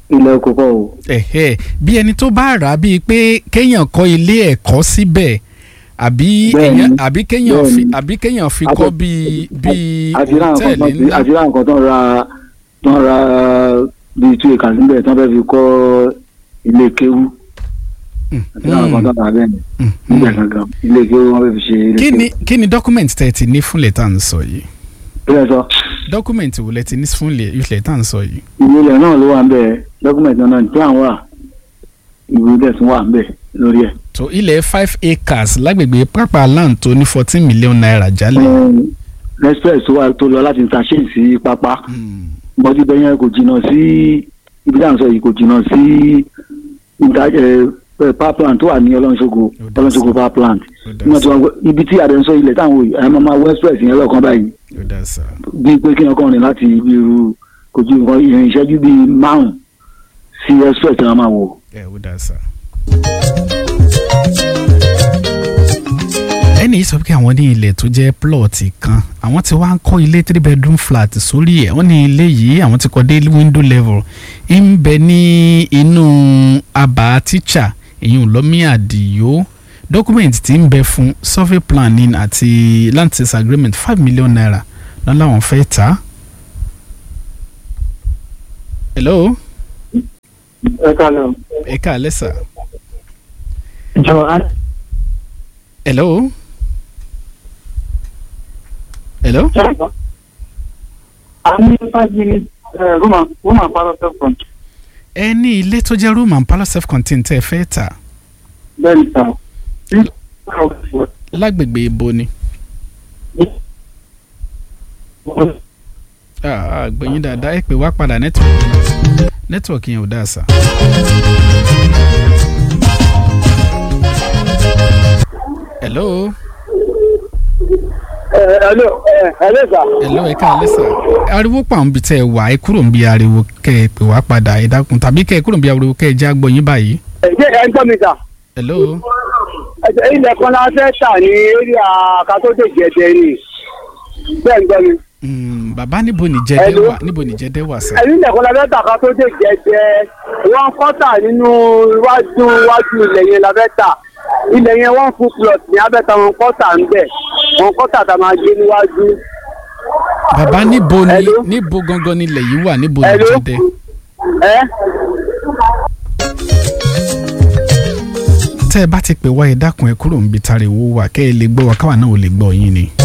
ilẹ̀ kókó o. ẹ̀hẹ́ bí ẹni tó bá rà á bíi pé kéèyàn kọ́ ilé ẹ̀kọ́ síbẹ̀ àbí Bẹ́ẹ̀ni, èèyàn àbí kéèyàn fi bẹ́ẹ̀ni. àbí kéèyàn fi Àti- kọ́ bíi bíi àti ra nǹkan hòtẹ́ẹ̀lì tán ńlá. àti ra nǹkan tán ra tán ra bíi two acres níbẹ̀ tán fẹ́ fi kọ́ ilé kéwú àti ra nǹkan tán rà bẹ́ẹ̀ ni Mm, níbẹ̀ mm. gangan ilé kéwú wọ́n fẹ́ fi ṣe ilé kí kéwú. ni kí ni document tẹ́ ẹ ti ní fúnlẹ̀ tá à ń sọ yìí kílẹ̀ sọ document wo lẹ ti ní fúnlẹ̀ ilẹ̀ tá à ń sọ yìí. ìwé ilẹ̀ náà ló wà ń bẹ̀ dọ́kúmẹ̀tì náà tí àwọn wà ìwé ilẹ̀ tún wà ń bẹ̀ lórí ẹ̀. tó ilẹ̀ five acres lágbègbè pápá land tó ní fourteen million naira jálẹ̀. express tó wà tó lọ láti interchange sí pápá Mm, bọ́dí bẹ́ẹ̀ yẹn kò jìnnà sí ibi tí à ń sọ yìí kò jìnnà sí ìta- ẹ, ẹ, power plant tó wà ní ọlọ́nṣogo dá ọlọ́nṣogo power plant ó dá nígbà tí sá wọ́n ibi tí àdé ń sọ ilẹ̀ táwọn òye ẹ̀ máa wọ express yẹn lọ́ọ̀kan báyìí ó dá sá. bíi pé kí ọkàn rìn láti ibi irú kò ju nǹkan ìrìn ìṣẹ́jú bíi márùn-ún sí express tí wọ́n máa wò. ẹ ó dá sá. ẹnì yìí sọ pé àwọn ní ilẹ̀ tó jẹ́ plọ̀tì kan àwọn tí wàá ń kọ́ ilé three bedroom flat sórí ẹ̀ wọ́n ní ilé yìí àwọn ti kọ́ dé window level ń bẹ ní inú abà tíṣà èyí ò lọ́mí àdìyó document tí ń bẹ fún survey planning àti land sales agreement five million naira lọ́n làwọn fẹ́ tà á. hello ẹ kálọ̀ ẹ káalẹ́ sà. jọ hello hello a ní five minutes woman woman part of the front ẹ ní ilé tó jẹ́ room and parlour self contained tẹ́ ẹ fẹ́ tà bẹ́ẹ̀ni sá lágbègbè ibo ni. Ah, ah, gbẹ̀yìn dáadáa ẹ pè wá padà nẹ́tíwọ̀kì nẹ́tíwọ̀kì yẹn ò dáa sà. hello hello hello sá. hello ẹ káalẹ́ sà. ariwo pa àwọn ibi tẹ́ ẹ wà ẹ kúrò ń bí ariwo kẹ́ ẹ pè wá padà ẹ dákun tàbí kẹ́ ẹ kúrò ń bí ariwo kẹ́ ẹ já gbọ́ yín báyìí. ṣé ẹ ń gbọ́ mi sá. hello ilẹ̀ kan la fẹ́ tà ní eré àkàtúndé jẹ̀dẹ̀ ni bẹ́ẹ̀ ń gbọ́ mi. mm, bàbá níbo ni jẹ́dẹ́ Hello? wà níbo ni jẹ́dẹ́ wà sà. ẹ̀rí ilẹ̀ kan la fẹ́ tà àkàtúndé jẹ̀dẹ̀ wọ́n kọ́tà nínú iwájú iwájú ilẹ̀ yẹn la fẹ́ tà ilẹ̀ yẹn wọ́n fún plot ní abẹ́ta wọn kọ́tà ń bẹ̀ wọn kọ́tà tá a máa gé níwájú. bàbá níbo ni Hello? níbo gangan ni ilẹ̀ yìí wà níbo ni Hello? jẹ́dẹ́. ẹ́ tẹ́ ẹ bá ti pè wá ẹ dákun ẹ kúrò ń bi tariwo wà kẹ́ ẹ lè gbọ́ wa káwa náà ò lè gbọ́ yín ni.